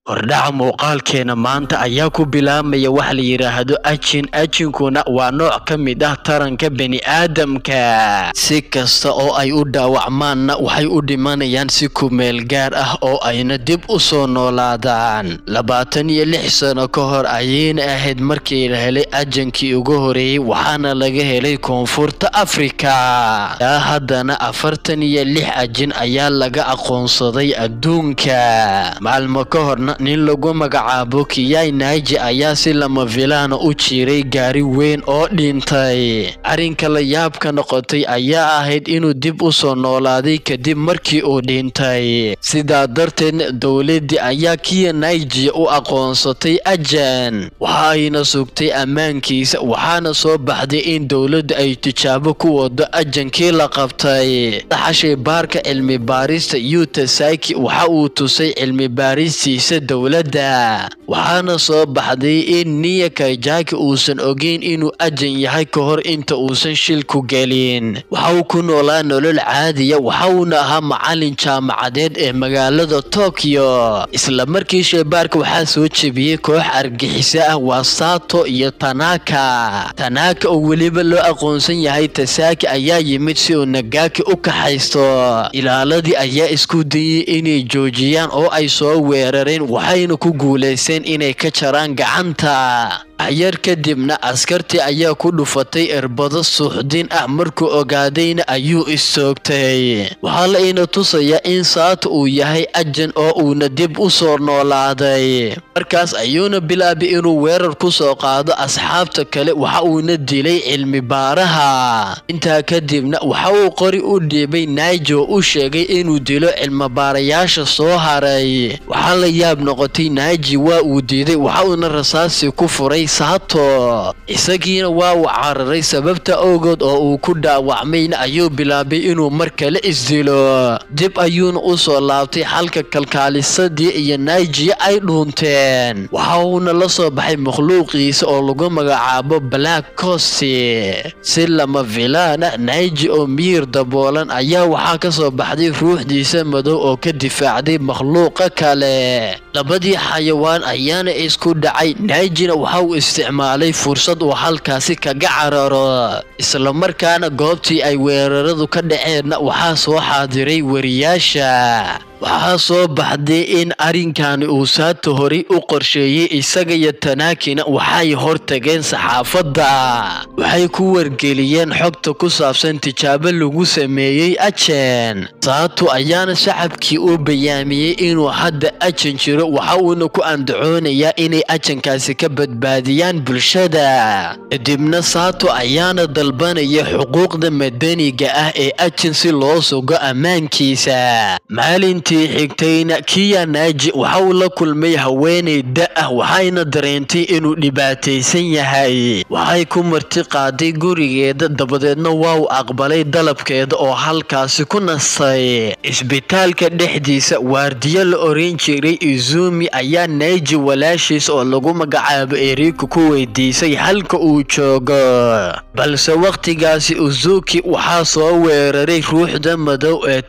hordhaca muuqaalkeena maanta ayaa ku bilaabmaya wax la yidhaahdo ajin ajinkuna waa nooc ka mid ah taranka bani'aadamka si kasta oo ay u dhaawacmaanna waxay u dhimanayaan si kumeel gaar ah oo ayna dib u soo noolaadaan labaatan iyo lix sano ka hor ayayna ahayd markii la helay ajankii ugu horeeyey waxaana laga helay koonfurta afrika yaa haddana afartan iyo lix ajin ayaa laga aqoonsaday adduunka maalmo ka horna nin lagu magacaabo kiyai naiji ayaa si lama filaana u jiray gaari weyn oo dhintay arrinka la yaabka noqotay ayaa ahayd inuu dib u soo noolaaday kadib markii uu dhintay sidaa darteedna dowladdii ayaa kiya naiji u aqoonsatay ajan waxa ayna sugtay ammaankiisa waxaana soo baxday in dowladda ay tijaabo ku wado ajankii la qabtay daxashay baarka cilmi baarista yutasaki waxa uu tusay cilmi baaristiisa dowladda waxaana soo baxday in niya kaijaki uusan ogeyn inuu ajan yahay ka hor inta uusan shilku gelin waxa uu ku noolaa nolol caadiya waxa uuna ahaa macalin jaamacadeed ee magaalada tokyo isla markii sheebaarka waxaa soo jebiyey koox argixiso ah waa sato iyo tanaka tanaka oo weliba loo aqoonsan yahay tasaki ayaa yimid si uu nagaaki u kaxaysto ilaaladii ayaa isku dayey inay joojiyaan oo ay soo weerareen waxayna ku guulaysteen inay ka jaraan gacanta waxyar kadibna askartii ayaa ku dhufatay irbado suuxdin ah markuu ogaadayna ayuu istoogtay waxaa la ina tusayaa in saata uu yahay ajan oo uuna dib u soo noolaaday markaas ayuuna bilaabay inuu weerar ku soo qaado asxaabta kale waxa uuna dilay cilmi baaraha intaa kadibna waxa uu qori u dhiibay naijo u sheegay inuu dilo cilmibaarayaasha soo haray waxaa la yaab noqotay naiji waa uu diiday waxa uuna rasaasi ku furay saato isagiina waa uu cararay sababta awgood oo uu ku dhaawacmayna ayuu bilaabay inuu mar kale isdilo dib ayuuna u soo laabtay xalka kalkaalisadii iyo naijiya ay dhuunteen waxa uuna la soo baxay makhluuqiisa oo lagu magacaabo black costi si lama filaana naiji oo miyir daboolan ayaa waxaa ka soo baxday ruuxdiisa madow oo ka difaacday makhluuqa kale labadii xayawaan ayaana isku dhacay naijina waxa uu isticmaalay fursad uu halkaasi kaga cararo islamarkaana goobtii ay weeraradu ka dhaceenna waxaa soo xaadiray wariyaasha waxaa soo baxday in arrinkani uu saata horay u qorsheeyey isaga iyo tanaakina waxay hortageen saxaafadda waxay ku wargeliyeen xogta ku saabsan tijaabo lagu sameeyey ajen saato ayaana shacabkii u bayaamiyey inuu hadda ajan jiro waxa uuna ku andacoonayaa inay ajankaasi ka badbaadiyaan bulshada kadibna saato ayaana dalbanaya xuquuqda madaniga ah ee ajan si loo sugo ammaankiisa maalintii xigtayna kiya naaji waxa uu la kulmay haweenay da ah waxayna dareentay inuu dhibaataysan yahay waxay ku marti qaaday gurigeeda dabadeedna waa uu aqbalay dalabkeeda oo halkaasi ku nastay isbitaalka dhexdiisa waardiyo la oran jiray izumi ayaa naaji walaashiis oo lagu magacaabo eriko ku weydiisay halka uu joogo balse wakhtigaasi uzuki waxaa soo weeraray ruuxda madow ee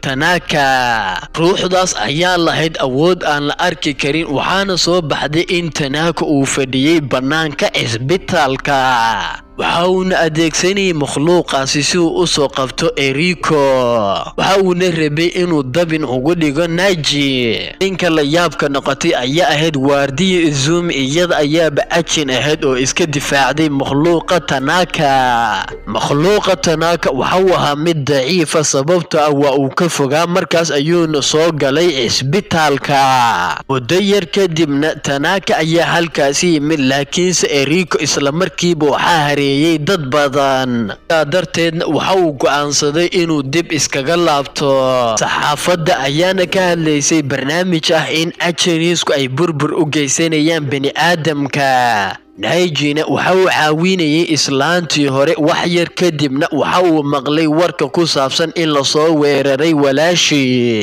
tanaka ruuxdaas ayaa lahayd awood aan la arki karin waxaana soo baxday in tanaaka uu fadhiyey bannaanka cisbitaalka waxa uuna adeegsanayay makhluuqaasi si uu u soo qabto eriko waxa uuna rabay inuu dabin ugu dhigo naji ninka la yaabka noqotay ayaa ahayd waardiya izumi iyada ayaaba ajin ahayd oo iska difaacday makhluuqa tanaka makhluuqa tanaka waxauu ahaa mid daciifa sababto ah waa uu ka fogaa markaas ayuuna soo galay cisbitaalka muddo yar kadibna tanaka ayaa halkaasi yimid laakiinse eriko islamarkiiba waxaa hareeyey dad badan sidaa darteedna waxa uu go'aansaday inuu dib iskaga laabto saxaafadda ayaana ka hadlaysay barnaamij ah in ajaniisku ay burbur u geysanayaan bani'aadamka naijina waxa uu caawinayay islaantii hore wax yar kadibna waxa uu maqlay warka ku saabsan in lasoo weeraray walaashii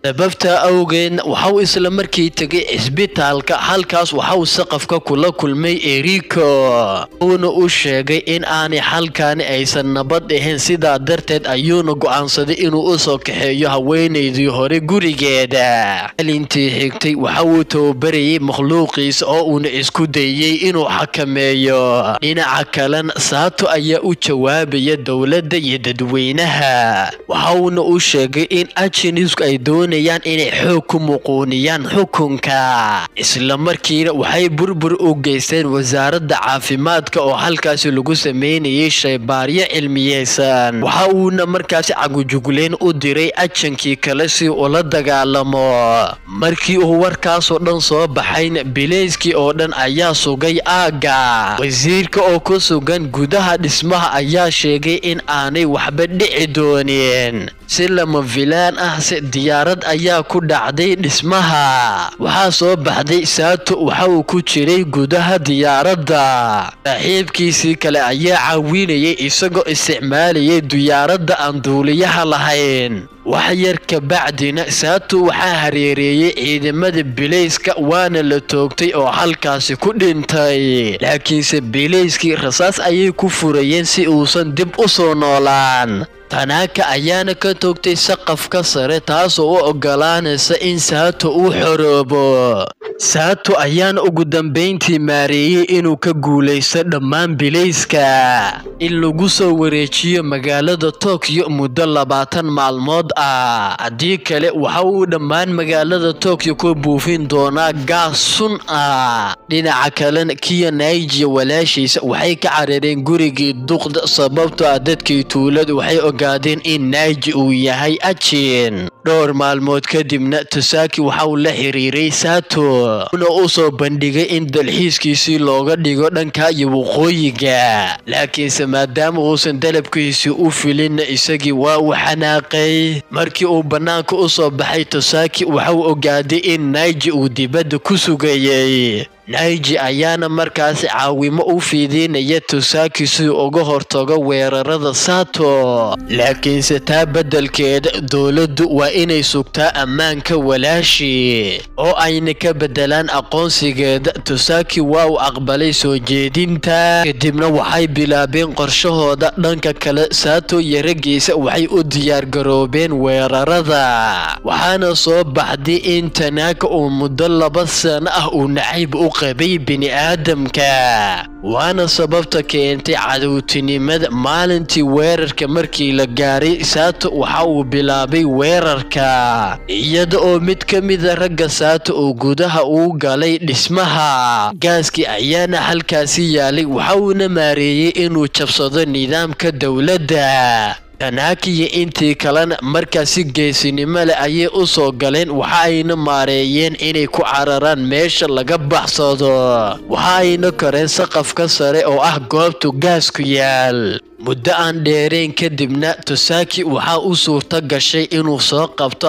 sababta awgeedna waxauu isla markii tegay cisbitaalka halkaas waxauu saqafka kula kulmay eriko uuna u sheegay in aanay halkaani aysan nabad ahayn sidaa darteed ayuuna go'aansaday inuu u soo kaxeeyo haweenaydii hore gurigeeda maalintii xigtay waxa uu tababarayay makhluuqiisa oo uuna isku dayey inuu xakameeyo dhinaca kalena saato ayaa u jawaabaya dowladda iyo dadweynaha waxa uuna u sheegay in ajinisku ay doonayaan inay xoog ku muquuniyaan xukunka isla markiina waxay burbur u geysteen wasaaradda caafimaadka oo halkaasi lagu sameynayay shaybaaryo cilmiyeysan waxa uuna markaasi cagujugleyn u diray ajankii kale si ula dagaalamo markii uu warkaasoo dhan soo baxayna bileyskii oo dhan ayaa sugay aagga wasiirka oo ku sugan gudaha dhismaha ayaa sheegay in aanay waxba dhici doonin si lama filaan ah se diyaarad ayaa ku dhacday dhismaha waxaa soo baxday saato waxa uu ku jiray gudaha diyaaradda saaxiibkiisii kale ayaa caawinayay isagoo isticmaalayay diyaaradda aan duuliyaha lahayn wax yar kabacdina saato waxaa hareereeyey ciidamada bilayska waana la toogtay oo halkaasi ku dhintay laakiinse bilayskii rasaas ayay ku furayeen si uusan dib u soo noolaan tanaaka ayaana ka toogtay saqafka sare taasoo u ogolaanaysa in saato uu xoroobo saato ayaana ugu dambayntii maareeyey inuu ka guulaysto dhammaan bilayska in lagu soo wareejiyo magaalada tokyo muddo labaatan maalmood ah haddii kale waxa uu dhammaan magaalada tokyo ku buufin doonaa gaas sun ah dhinaca kalena kiya naijiya walaashiisa waxay ka carareen gurigii duqda sababtoo ah dadkii tuuladu waxay ogaadeen in naiji uu yahay ajin dhowr maalmood kadibna tasaaki waxa uu la xiriiray saato una u soo bandhigay in dalxiiskiisii looga dhigo dhanka iyo waqooyiga laakiinse maadaama uusan dalabkiisii u filinna isagii waa uu xanaaqay markii uu bannaanka u soo baxay tasaaki waxa uu ogaaday in naiji uu dibadda ku sugayey naiji ayaana markaasi caawimo u fiidiinaya tusaaki si uga hortago weerarada sato laakiinse taa beddelkeeda dowladdu waa inay sugtaa ammaanka walaashi oo ayna ka beddelaan aqoonsigeeda tusaaki waa uu aqbalay soo jeedinta kadibna waxay bilaabeen qorshahooda dhanka kale saato iyo raggiisa waxay u diyaargaroobeen weerarada waxaana soo baxday in tanaaka uu muddo laba sano ah uu nacayb u qabay bini'aadamka waana sababta keentay cadowtinimada maalintii weerarka markii la gaaray saato waxa uu bilaabay weerarka iyada oo mid ka mida ragga saato uu gudaha uu galay dhismaha gaaskii ayaana halkaasi yaalay waxa uuna maareeyey inuu jabsado nidaamka dowladda tanaaki iyo intii kalena markaasi geesinimo leh ayay u soo galeen waxa ayna maareeyeen inay ku cararaan meesha laga baxsado waxa ayna koreen saqafka sare oo ah goobtu gaasku yaal muddo aan dheerayn kadibna tusaaki waxaa u suurto gashay inuu soo qabto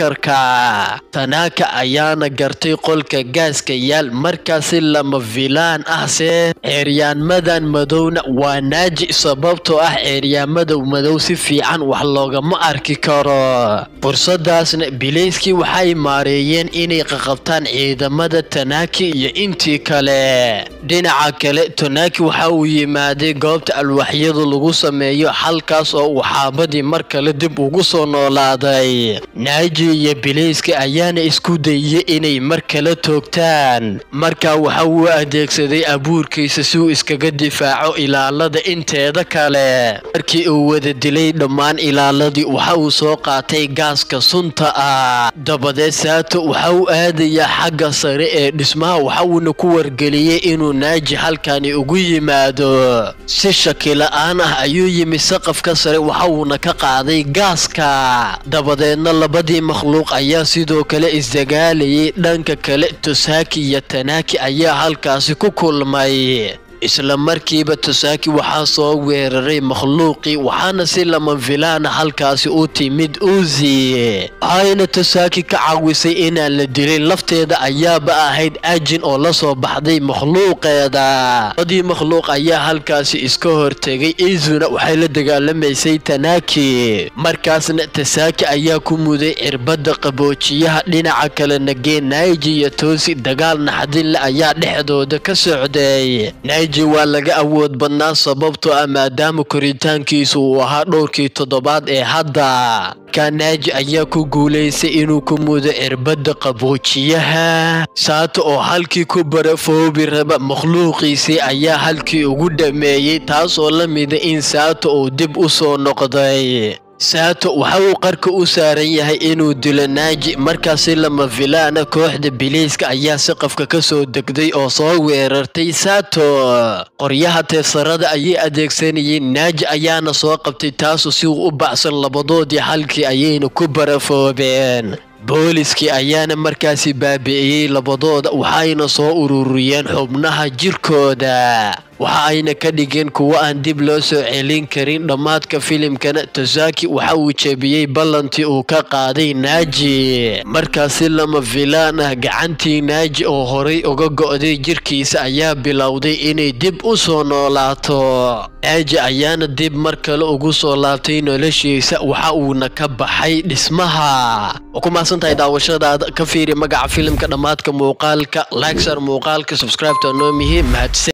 hakarka tanaaka ayaana gartay qolka gaaska yaal markaasi lama filaan ah se ceeryaanmadan madowna waa naaji sababtoo ah ceeryaamada madow si fiican wax loogama arki karo fursadaasna bilayskii waxay maareeyeen inay qaqabtaan ciidamada tanaaki iyo intii kale dhinaca kale tanaaki waxa uu yimaaday goobta alwaxyadu lagu sameeyo halkaas oo uu xaabadii mar kale dib ugu soo noolaaday naaji iyo bilayska ayaana isku dayey inay mar kale toogtaan markaa waxa uu adeegsaday abuurkiisa si uu iskaga difaaco ilaalada inteeda kale markii uu wada dilay dhammaan ilaaladii waxa uu soo qaatay gaaska sunta ah dabadeed saato waxa uu aadayaa xagga sare ee dhismaha waxa uuna ku wargeliyey inuu naaji halkani ugu yimaado si shakila-aan ah ayuu yimi saqafka sare waxa uuna ka qaaday gaaska dabadeedna labadii makhluuq ayaa sidoo kale isdagaalayay dhanka kale tosaaki iyo tanaaki ayaa halkaasi ku kulmay isla markiiba tasaaki waxaa soo weeraray makhluuqii waxaana si lama filaana halkaasi u timid uzi waxayna tasaaki ka caawisay inaan la dilin lafteeda ayaaba ahayd ajin oo la soo baxday makhluuqeeda badii makhluuq ayaa halkaasi iska hortegay izuna waxay la dagaalamaysay tanaki markaasna tasaaki ayaa ku muday cirbada qaboojiyaha dhinaca kale nagee naiji iyo toosi dagaal naxdinle ayaa dhexdooda ka socday naiji waa laga awood badnaa sababtoo ah maadaama koritaankiisu uu ahaa dhowrkii toddobaad ee hadda kanaaji ayaa ku guulaystay inuu ku mudo cirbada qaboojiyaha saato oo halkii ku barafoobi raba makhluuqiisii ayaa halkii ugu dhameeyey taasoo la mida in saato uu dib u soo noqday saato waxa uu qarka u saaran yahay inuu dilo naaji markaasi lama filaana kooxda biliiska ayaa saqafka ka soo degday oo soo weerartay saato qoryaha teesarada ayay adeegsanayeen naaji ayaana soo qabtay taasu si uu u bacsan labadoodii halkii ayayna ku barafoobeen booliskii ayaana markaasi baabi'iyey labadooda waxayna soo ururiyeen xubnaha jirkooda waxa ayna ka dhigeen kuwo aan dib loo soo celin karin dhammaadka filimkana tasaaki waxa uu jebiyey ballantii uu ka qaaday naaji markaasi lama filaan ah gacantii naaji oo horay uga go'day jirkiisa ayaa bilowday inay dib u soo noolaato naaji ayaana dib mar kale ugu soo laabtay noloshiisa waxa uuna ka baxay dhismaha ku mahadsantahay daawashadaada ka fiiri magaca filimka dhammaadka muuqaalka likesar muuqaalka subscribe to anomihi mahadsan